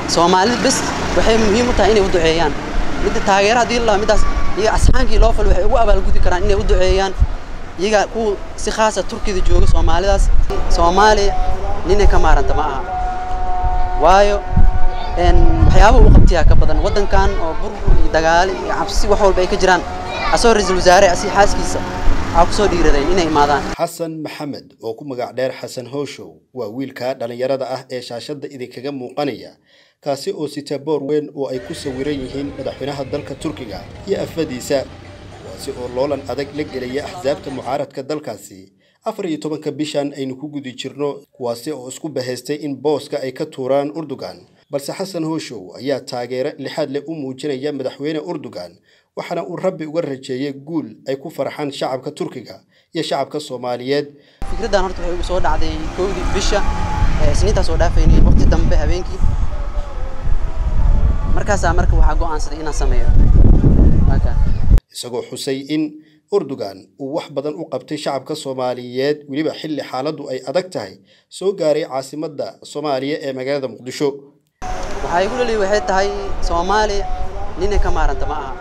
soomaalida bes waxay muhiim u tahay inay u duceeyaan midda taageera haddii la middaas iyaga asxaankii loo falo waxay ugu abaalgudi karaan inay u duceeyaan iyaga kuwa si khaasa turkida jooga soomaalidaas soomaaliya ninay ka maaranta ma aha waayo waxyaabaha u qabtiyaa ka badan waddankan oo burbur iyo dagaali iyo cabsi wax walba ay ka jiraan asagoo ra-iisul wasaare asi xaaskiisa waxaa kusoo dhiiradeen inay imaadaan xasan maxamed oo ku magac dheer xasan hooshow waa wiilka dhallinyarada ah ee shaashadda idinkaga muuqanaya kaasi oo sita boor weyn oo ay ku sawiran yihiin madaxweynaha dalka turkiga iyo afadiisa kuwaasi oo loolan adag la gelaya axsaabta mucaaradka dalkaasi afar iyo tobanka bishan aynu ku gudi jirno kuwaasi oo isku bahaystay in booska ay ka tuuraan urdugan balse xasan hooshow ayaa taageero lixaad leh u muujinaya madaxweyne urdugan waxaana uu rabbi uga rajeeyey guul ay ku farxaan shacabka turkiga iyo shacabka soomaaliyeed fikraddan horta waxay igu soo dhacday kowdii bisha isniintaa soo dhaafaynay waqti dambe habeenkii markaasaa marka waxaa go'aansaday inaan sameeyo isagoo xusay in urdugan uu wax badan u qabtay shacabka soomaaliyeed weliba xilli xaaladdu ay adag tahay soo gaaray caasimadda soomaaliya ee magaalada muqdisho waxaa igu laliya waxay tahay soomaaliya ninay ka maaranta ma aha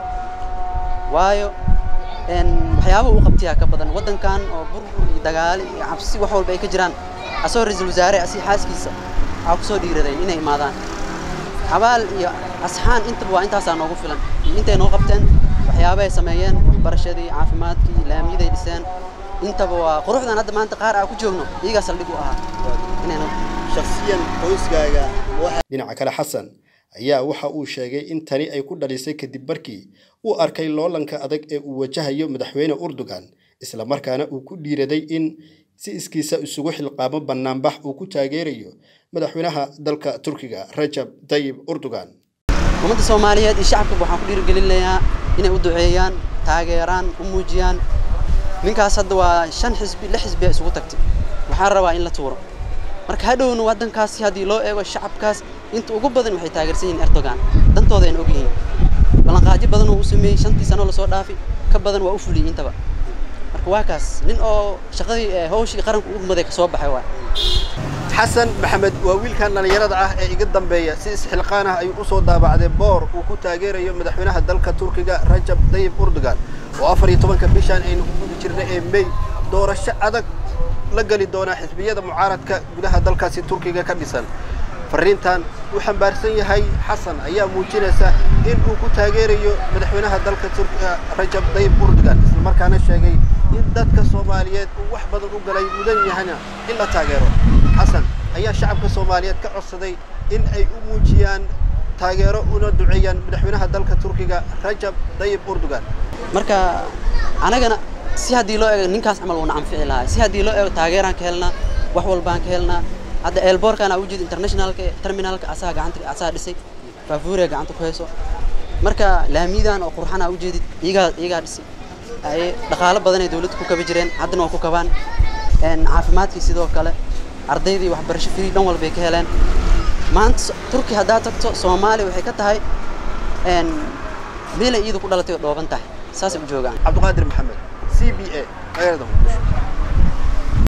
waayo waxyaabaha u qabtiyaa ka badan waddankan oo burbur iyo dagaali iyo cabsi wax walba ay ka jiraan asagoo ra-iisul wasaare asi xaaskiisa waxaa kusoo dhiiradeen inay imaadaan xabaal iyo asxaan intaba waa intaasaa noogu filan intay noo qabteen waxyaabahay sameeyeen waxbarashadii caafimaadkii laamiyaday dhiseen intaba waa quruxdan hadda maanta qaar aa ku joogno iyagaa saldhig u ahaa inayna shakhsiyan qoyskaaga dhinaca kale xasan ayaa waxa uu sheegay in tani ay ku dhalisay kadib markii uu arkay loolanka adag ee uu wajahayo madaxweyne urdugan isla markaana uu ku dhiiraday in si iskiisa isugu xilqaamo bannaanbax uu ku taageerayo madaxweynaha dalka turkiga rajab tayib urdugan ummadda soomaaliyeed iyo shacabkaba waxaan ku dhiirigelinayaa inay u duceeyaan taageeraan u muujiyaan ninkaas hadda waa shan xisbi lix xisbiya isugu tagtay waxaan rabaa in la tuuro marka hadhowna waddankaasi haddii loo eego shacabkaas inta ugu badan waxay taageersan yihiin erdogan dantooda ayna og yihiin ballanqaadyo badan oo u sameeyey shantii sano lasoo dhaafi ka badan waa u fuliyey intaba marka waa kaas nin oo shaqadii hawshii qaranka ugu muday ka soo baxay waa xasan maxamed waa wiilkan dhallinyarada ah ee iga dambeeya si isxilqaan ah ayuu usoo daabacday boor uu ku taageerayo madaxweynaha dalka turkiga rajab tayib urdugan oo afar iyo tobanka bishan aynu ku gudi jirnay ee mey doorasho adag la geli doonaa xisbiyada mucaaradka gudaha dalkaasi turkiga ka dhisan fariintan uu xambaarsan yahay xasan ayaa muujinaysa in uu ku taageerayo madaxweynaha dalka turkiga rajab tayib urdugan islamarkaana sheegay in dadka soomaaliyeed uu wax badan u galay mudan yahana in la taageero xasan ayaa shacabka soomaaliyeed ka codsaday in ay u muujiyaan taageero una duceeyaan madaxweynaha dalka turkiga rajab tayib urdugan marka anagana si haddii loo eego ninkaas camal uuna anfici lahaa si haddii loo eego taageeraan ka helnaa wax walbaan ka helnaa hadda eelboorkan aa ujeeda internationalka terminalka asaga gacanta asaga dhisay faafuuriga gacanta ku hayso marka laamiyadan oo qurxan aa ujeedid iyagaa iyagaa dhisay ay dhaqaalo badan ay dawladda ku kaba jireen haddana waa ku kabaan caafimaadkii sidoo kale ardaydii waxbarasho free dhan walbay ka heleen maanta turki haddaad tagto soomaaliya waxay ka tahay meelay iyadu ku dhalatay oo dhooban tahay saasay u joogaan cabdiqaadir maxamed c b a magaalada muqdisho